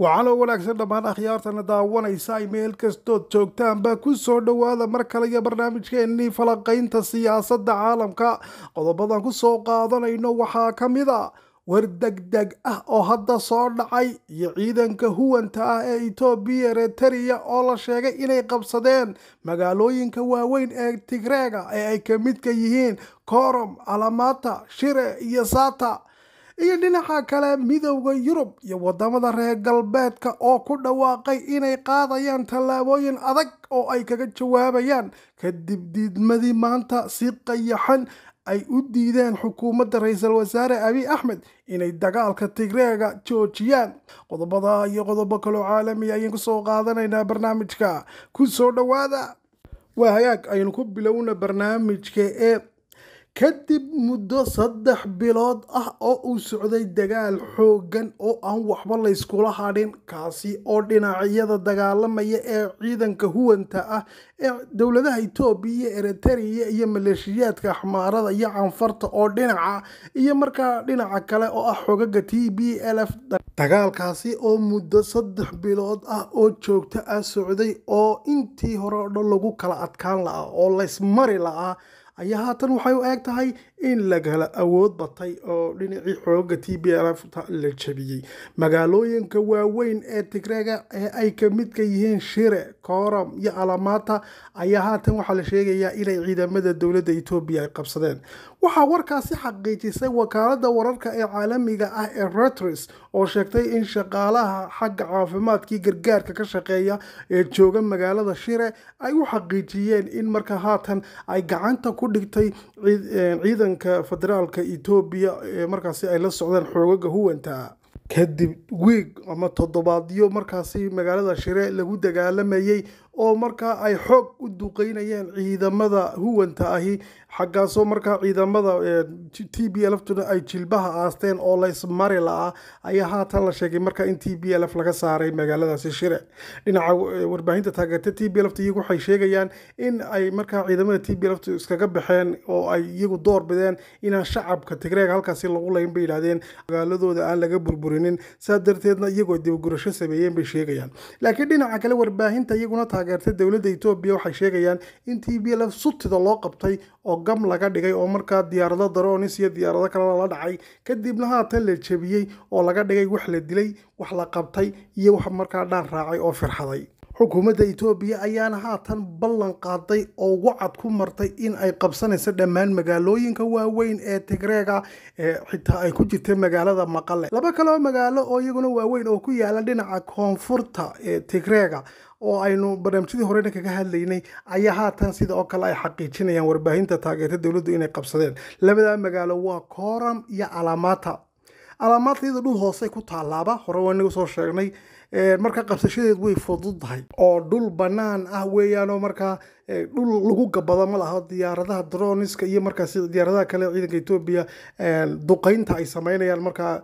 waxaana wanaagsan dhammaan akhyaartana daawanaysa ay meel kastood joogtaanba ku soo dhowaada mar kale iyo barnaamijkeennii falaqaynta siyaasadda caalamka qodobadan ku soo qaadanayno waxaa ka mid a war degdeg ah oo hadda soo dhacay iyo ciidanka huwanta ah ee etoobiya eritariya oo la sheegay inay qabsadeen magaalooyinka waaweyn ee tigreega ee ay ka midka yihiin korom alamata shire iyo sata iyo dhinaca kale midowda yurub iyo wadamada reer galbeedka oo ku dhawaaqay inay qaadayaan tallaabooyin adag oo ay kaga jawaabayaan kadib diidmadii maanta si qayaxan ay u diideen xukuumadda ra-iisul wasaare abiy axmed inay dagaalka tigreega joojiyaan qodobada iyo qodobo kaloo caalamiya ayaan kusoo qaadanaynaa barnaamijka ku soo dhowaada waa hagaag aynu ku bilowna barnaamijka ee kadib muddo saddex bilood ah oo uu socday dagaal xooggan oo aan waxba layskula hadhin kaasi oo dhinacyada dagaalamaya ee ciidanka huwanta ah ee dowladaha etoobiya eritariya iyo maleeshiyaadka axmaarada iyo canfarta oo dhinaca iyo markaa dhinaca kale oo ah xogaga t b l f dagaalkaasi oo muddo saddex bilood ah oo joogto ah socday oo intii hore o dhan lagu kala adkaan la'aa oo laysmari la'aa ayaa haatan waxay u eeg tahay in lagala awood batay oo dhinacii xooga t b l f la jabiyey magaalooyinka waaweyn ee tigreega ee ay ka midka yihiin shire kooram iyo alamata ayaa haatan waxaa la sheegayaa inay ciidamada dowladda etoobiya ay qabsadeen waxaa warkaasi xaqiijisay wakaalada wararka ee caalamiga ah ee reuters oo sheegtay in shaqaalaha xagga caafimaadkii gargaarka ka shaqeeya ee jooga magaalada shire ay u xaqiijiyeen in marka haatan ay gacanta ku dhigtay ciidanka federaalka etoobiya ee markaasi ay la socdaan xoogaga huwanta kadib wiig ama toddobaadyo markaasi magaalada shire lagu dagaalamayey oo markaa ay xoog u duqeynayeen ciidamada huwanta ahi xaggaasoo markaa ciidamada t b lftuna ay jilbaha aasteen oo laysmari la-a ayaa haatan la sheegay markaa in t b l f laga saaray magaaladaasi shire dhinaca warbaahinta taageerta t b lft iyagu waxay sheegayaan in ay markaa ciidamada t b lft iskaga baxeen oo ay iyagu door bideen inaan shacabka tigreega halkaasi lagu layn bay yidhahdeen magaaladooda aan laga burburinin saa darteedna iyagoo dibagurasho sameeyeen bay sheegayaan laakiin dhinaca kale warbaahinta iyaguna taageerta dowladda etoobiya waxay sheegayaan in t b lf sutida loo qabtay oo gam laga dhigay oo markaa diyaarado daroonis iyo diyaarado kale lala dhacay kadibna haatan la jebiyey oo laga dhigay wax la dilay wax la qabtay iyo wax markaa dhaan raacay oo firxaday xukuumadda etoobiya ayaana haatan ballan qaaday oo wacad ku martay in ay qabsanayso dhammaan magaalooyinka waaweyn ee tigreega ee xitaa ay ku jirta magaalada maqale laba kaleo magaalo oo iyaguna waaweyn oo ku yaala dhinaca koonfurta ee tigreega oo aynu barnaamijyadii horena kaga hadlaynay ayaa haatan sida oo kale ay xaqiijinayaan warbaahinta taageerta dowladdu inay qabsadeen labadaa magaalo waa kooram iyo alamata alamata iyada dhul hoose ku taalaaba hore waa inagu soo sheegnay marka qabsashadeed way fududahay oo dhul bannaan ah weeyaanoo markaa dhul lagu gabado ma laha diyaaradaha droniska iyo markaas diyaaradaha kale ciidanka etoobiya duqeynta ay sameynayaan markaa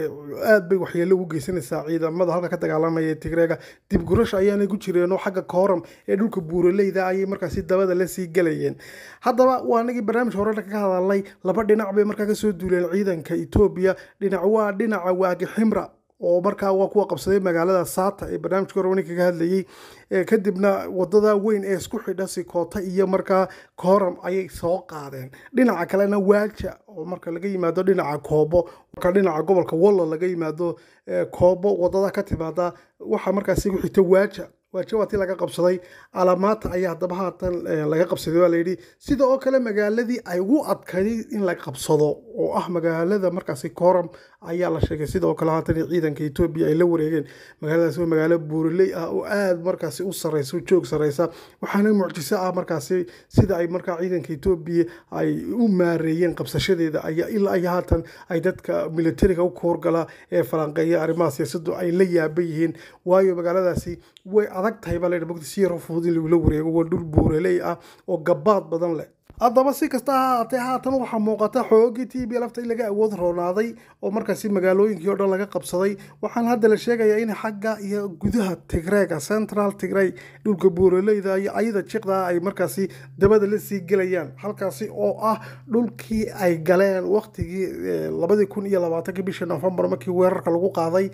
aad bay waxyeelo ugu geysanaysaa ciidamada halka ka dagaalamaya ee tigreega dibgurasha ayaanay ku jireenoo xagga kooram ee dhulka buuraleyda ayay markaasi dabada la sii galayeen haddaba waa anagii barnaamij horena kaga hadalnay laba dhinac bay markaa kasoo duuleen ciidanka etoobiya dhinac waa dhinaca waagi ximra oo markaa waa kuwa qabsaday magaalada saata ee barnaamijka horwani kaga hadlayey kadibna wadada weyn ee isku xidha sikoota iyo markaa kooram ayay soo qaadeen dhinaca kalena waaja oo marka laga yimaado dhinaca koobo marka dhinaca gobolka wallo laga yimaado koobo wadada ka timaada waxaa markaasi ku xigta waaja waaja waa tii laga qabsaday alamaata ayaa haddaba haatan laga qabsaday waa layidhi sida oo kale magaaladii ay ugu adkayday in la qabsado oo ah magaalada markaasi kooram ayaa la sheegay sida oo kale haatan ciidanka etoobiya ay la wareegeen magaaladaasi waa magaalo buuriley ah oo aad markaasi u sareysa joog sareysa waxaana mucjiso ah markaasi sida ay markaa ciidanka etoobiya ay u maareeyeen qabsashadeeda ayaa ilaa ay haatan ay dadka militariga u koorgala ee falanqeeya arrimaha siyaasaddu ay la yaaban yihiin waayo magaaladaasi way adag tahay baa layidhi mogta si yaroo fudud in lagula wareego waa dhul buuraley ah oo gabaad badan leh haddaba si kasta ha haatee haatan waxaa muuqata xoogii t b lafta in laga awood roonaaday oo markaasi magaalooyinkii o dhan laga qabsaday waxaana hadda la sheegayaa in xagga iyo gudaha tigreega central tigrey dhulka buuraleyda iyo ayada jiqda ay markaasi dabada la sii gelayaan halkaasi oo ah dhulkii ay galeen waqtigii labadii kun iyo labaatankii bishii nofembar markii weerarka lagu qaaday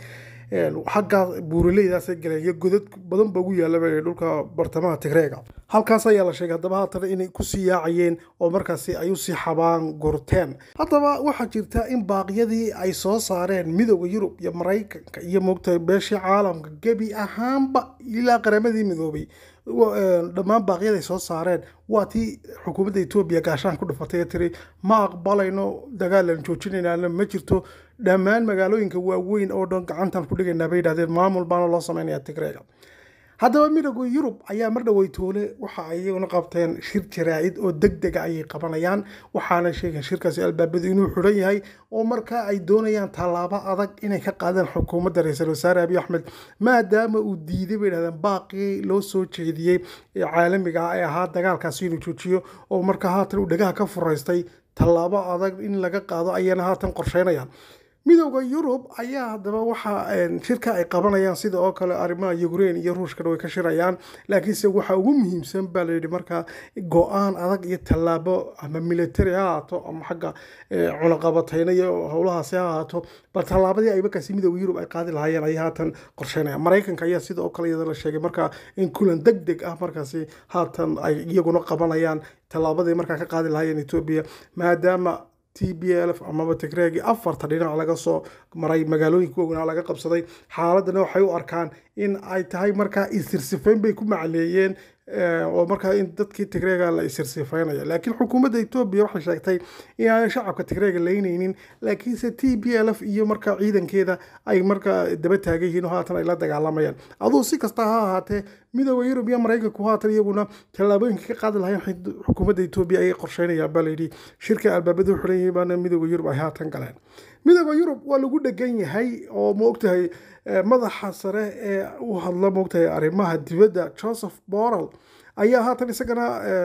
xaggaa buuraleydaasay galeen iyo godad badan ba ugu yaalaba dhulka bartamaha tigreega halkaas ayaa la sheegay haddaba haatan inay kusii yaacayeen oo markaasi ay usii xabaan gurteen haddaba waxaa jirta in baaqyadii ay soo saareen midooda yurub iyo maraykanka iyo moogtahay beeshii caalamka gebi ahaanba ilaa qaramadii midoobay dhammaan baaqyada ay soo saareen waa tii xukuumadda etoobiya gaashaan ku dhufatay ee tiri ma aqbalayno dagaalan joojinaynaana ma jirto dhammaan magaalooyinka waaweyn oo dhan gacantan ku dhigaynaa bay yidhahdeen maamul baana loo sameynaya tigreega haddaba midooda yurub ayaa mar dhowey toole waxa ay iyaguna qabteen shir jaraa'id oo deg dega ayay qabanayaan waxaana sheegeen shirkaasi albaabadu inuu xidhan yahay oo markaa ay doonayaan tallaabo adag inay ka qaadaan xukuumadda ra-iisul wasaare abiy axmed maadaama uu diiday bay yidhahdeen baaqii loo soo jeediyey ee caalamiga ah ee ahaa dagaalkaasi inuu joojiyo oo markaa haatan uu dhagaha ka furaystay tallaabo adag in laga qaado ayana haatan qorsheynayaan midooda yurub ayaa haddaba waxa shirka ay qabanayaan sida oo kale arrimaha ukraine iyo ruushkana way ka shirayaan laakiinse waxa ugu muhiimsan baa layidhi markaa go-aan adag iyo tallaabo ama military ha ahaato ama xagga cunaqabatayna iyo howlahaasi ha ahaato bal tallaabadii ay markaasi midooda yurub ay qaadi lahaayeen ayay haatan qorsheynayaan maraykanka ayaa sida oo kale iyada la sheegay markaa in kulan deg deg ah markaasi haatan ay iyaguna qabanayaan tallaabadii markaa ka qaadi lahaayeen etoobiya maadaama t b l f amaba tigreegii afarta dhinac laga soo maray magaalooyinka waaweynaa laga qabsaday xaaladana waxay u arkaan in ay tahay markaa isirsifayn bay ku macleeyeen oo markaa in dadkii tigreega la isirsifaynaya laakiin xukuumadda etoobiya waxay sheegtay inaanay shacabka tigreega leynaynin laakiinse t b l f iyo markaa ciidankeeda ay markaa daba taagan yihiin oo haatan ay la dagaalamayaan aduu si kasta ha ahaatee midooda yurub iyo maraykanku haatan iyaguna tallaabooyinka ka qaadi lahayn xukuumadda etoobiya ayay qorsheynayaan baa layidhi shirka albaabadu xiran yihiin baana midooda yurub ay haatan galeen midooda yurub waa lagu dhegan yahay oo maogtahay madaxa sare ee u hadla moogtahay arrimaha dibadda joseph borrell ayaa haatan isagana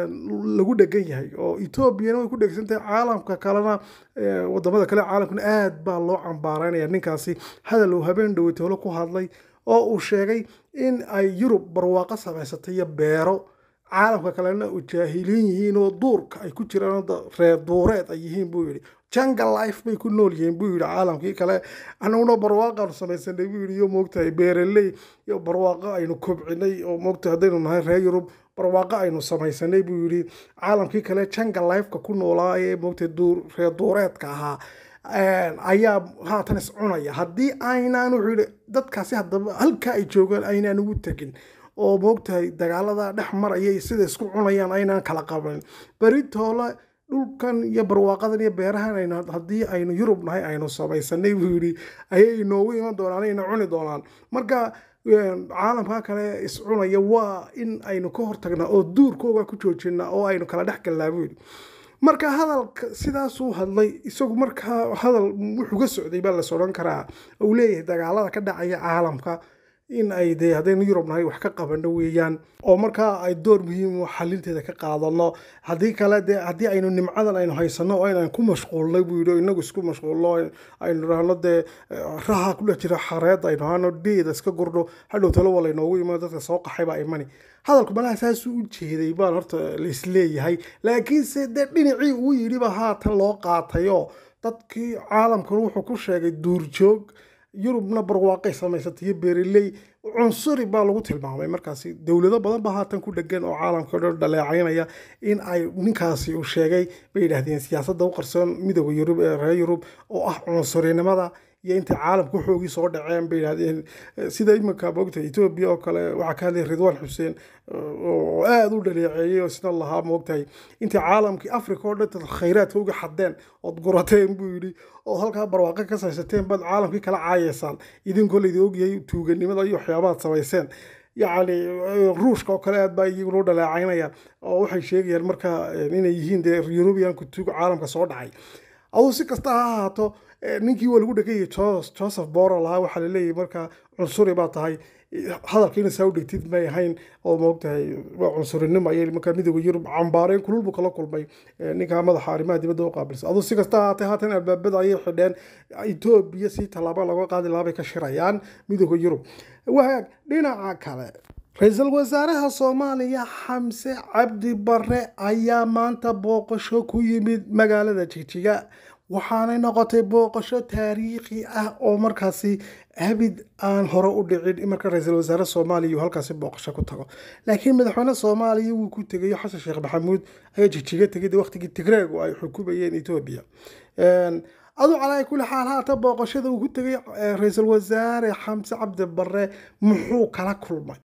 lagu dhegan yahay oo etoobiyana way ku dhegsantahay caalamka kalena wadamada kale caalamkuna aad baa loo cambaareynaya ninkaasi hadal uu habeen dhowey toolo ku hadlay oo uu sheegay in ay yurub barwaaqo samaysatay iyo beero caalamka kalena u jaahiliin yihiin oo duurka ay ku jiraan reer duureed ay yihiin buu yidhi jungle life bay ku nool yihiin buu yidhi caalamkii kale anaguna barwaaqaanu samaysanay buu yidhi iyo moogtahay beeraley iyo barwaaqo aynu kobcinay oo moogtahay haddaynu nahay reer yurub barwaaqo aynu samaysanay buu yidhi caalamkii kale jungle lifeka ku noolaa ee moogtahay reer duureedka ahaa ayaa haatan iscunaya haddii aynaan wuxuu yidhi dadkaasi haddaba halka ay joogaan aynaan ugu tegin oo moogtahay dagaalada dhex maraya sida isku cunayaan aynaan kala qabanin beritoole dhulkan iyo barwaaqadan iyo beerahan aynu haddii aynu yurub nahay aynu samaysanay buu yidhi ayay inoogu iman doonaan ayna cuni doonaan marka caalamka kale iscunaya waa in aynu ka hortagnaa oo duurkooga ku joojinaa oo aynu kala dhex galnaa buu yidhi marka hadalka sidaasuu hadlay isagu markaa hadal wuxuu ga socday baa las odhan karaa uu leeyahay dagaalada ka dhacaya caalamka in ay dee haddaynu yurub nahay wax ka qabano weeyaan oo markaa ay door muhiim xalinteeda ka qaadano haddii kale dee haddii aynu nimcadan aynu haysano oo inaan ku mashquulnay buu yidhi inagu isku mashquulno aynu rahno dee raha ku dhex jira xareed aynu hano deeda iska gurdho hadhow talo waa laynoogu iman dadka soo qaxay baa imani hadalku malaha saasuu u jeeday baan horta laisleeyahay laakiinse dee dhinacii uu yidhiba haatan loo qaatayoo dadkii caalamkan wuxuu ku sheegay duurjoog yurubna barwaaqay samaysatay iyo beereley cunsuri baa lagu tilmaamay markaasi dowlado badan baa haatan ku dhegan oo caalamka dhan dhaleecaynaya in ay ninkaasi uu sheegay bay yidhaahdeen siyaasadda u qarsoon midooda yurub ee reer yurub oo ah cunsurinimada iyo intay caalamka xoogii soo dhaceen bay yidhahdeen sida iminka moogta etoobiya oo kale waxaa ka hadlay ridwaan xuseen oo aada u dhaleeceeyey oo isna lahaa moogtahay intay caalamkii africa oo dhan khayraadka uga xadeen ood gurateen buu yidhi oo halkaa barwaaqo ka saysateen baad caalamkii kala caayeysaan idinkoo laydin ogyahay tuuganimada iyo waxyaabahaad samayseen yacni ruushka oo kale aad baa iyaguna u dhaleecaynayaan oo waxay sheegayaan marka inay yihiin dee eurubianku tuuga caalamka soo dhacay aduu si kasta ha ahaato ninkii waa lagu dheganyay joseph borrell ahaa waxaa laleeyahay markaa cunsuri baa tahay hadalkiina saa u dhegtid may ahayn oo moogtahay waa cunsurinimo ayay markaa midooda yurub cambaareen kulul buu kala kulmay ninkaa madaxa arrimaha dibadda u qaabilsan aduu si kasta ahaatee haatan albaabada ayay xidheen etoobiya si tallaabo laga qaadi lahaa bay ka shirayaan midooda yurub wagaag dhinaca kale ra-iisul wasaaraha soomaaliya xamse cabdi bare ayaa maanta booqasho ku yimid magaalada jigjiga waxaanay noqotay booqasho taariikhi ah oo markaasi habid aan hore u dhicin in marka ra-iisul wasaare soomaaliya uu halkaasi booqasho ku tago laakiin madaxweyne soomaaliya wuu ku tegayo xasan sheekh maxamuud ayaa jigjiga tegay waqtigii tigreegu ay xukumayeen etoobiya aduu calaa kulli xaal haata booqashada uu ku tegay ra-iisul wasaare xamse cabdi barre muxuu kala kulmay